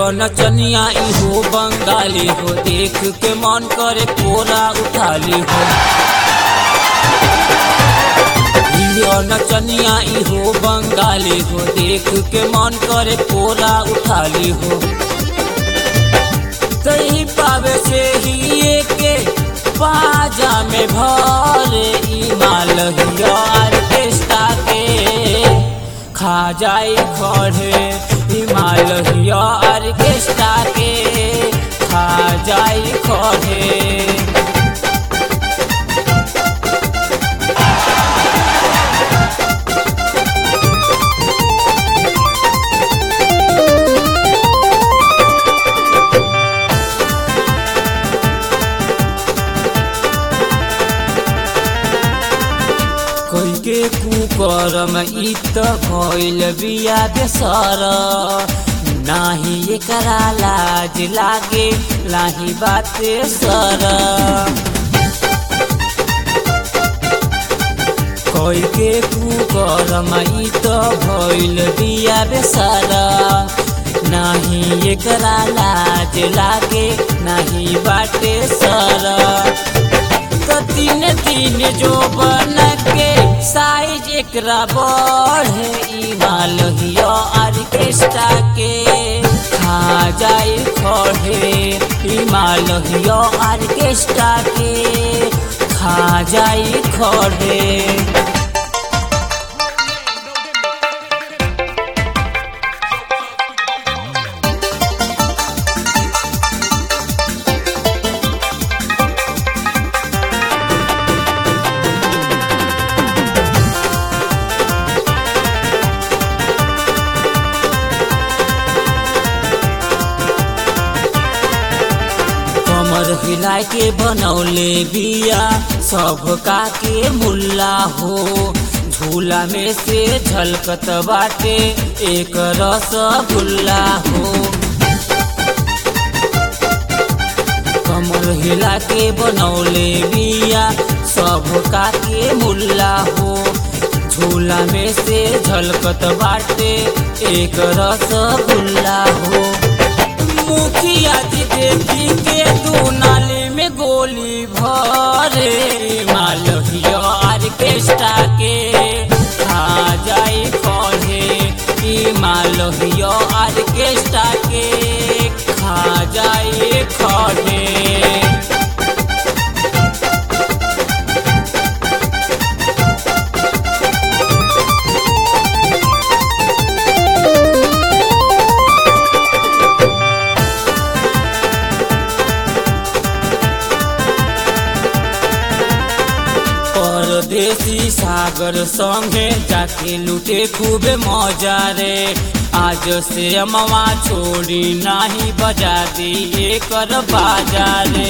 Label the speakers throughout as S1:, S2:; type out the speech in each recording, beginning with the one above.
S1: नचनिया इहो बंगाली हो देख के मन करे कोरा उठाली हो हियो नचनिया इहो बंगाली हो देख के मन करे कोरा उठाली हो सही पावे से ही के पाजा में भरे ई मालहिया ऑर्केस्ट्रा के खा जाई खड़े ई मालहिया ऑर्केस्ट्रा के खा जाई खड़े कोई के कुकरम इ त भइल बिया बेसर नाही एकरा लाज लागे लाही बाते सर कोई के कुकरम इ त भइल बिया बेसर नाही एकरा लाज लागे नाही बाटे सर तो तीन तीन जो बन के साइज एकरा बढ़े ई मालहिया ऑर्केस्ट्रा के खा जाए खड़े ई मालहिया ऑर्केस्ट्रा के खा जाए खड़े कमर हिला के बनौले बिया सबका के मुल्ला हो झूला में से झलकत बाटे एक रस गुल्ला हो कमर हिला के बनौले बिया सबका के मुल्ला हो झूला में से झलकत बाटे एक रस गुल्ला हो मुखिया जी देखी के दू नाली में गोली भरे मालहिया ऑर्केस्ट्रा के खा जाई खड़े ई मालहिया ऑर्केस्ट्रा के खा जाई खड़े परदेसी सागर संगे जाके लूटे खूब मजा रे आज से अमवा छोड़ी नाही बजा दी एकर बाजारे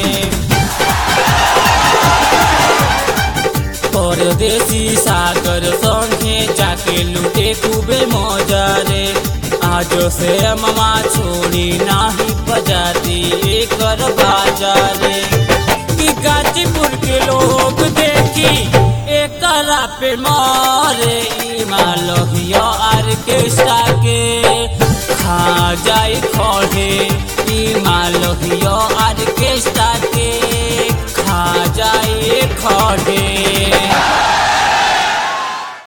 S1: परदेसी सागर संगे जाके लूटे खूबे मजा रे आज से अमवा छोड़ी नाही बजा दी एकर बाजारे कि गाजीपुर के लोग देखी एकरा पे मारे ई मालहिया ऑर्केस्ट्रा के खा जाई खड़े ई मालहिया ऑर्केस्ट्रा के खा जाई खड़े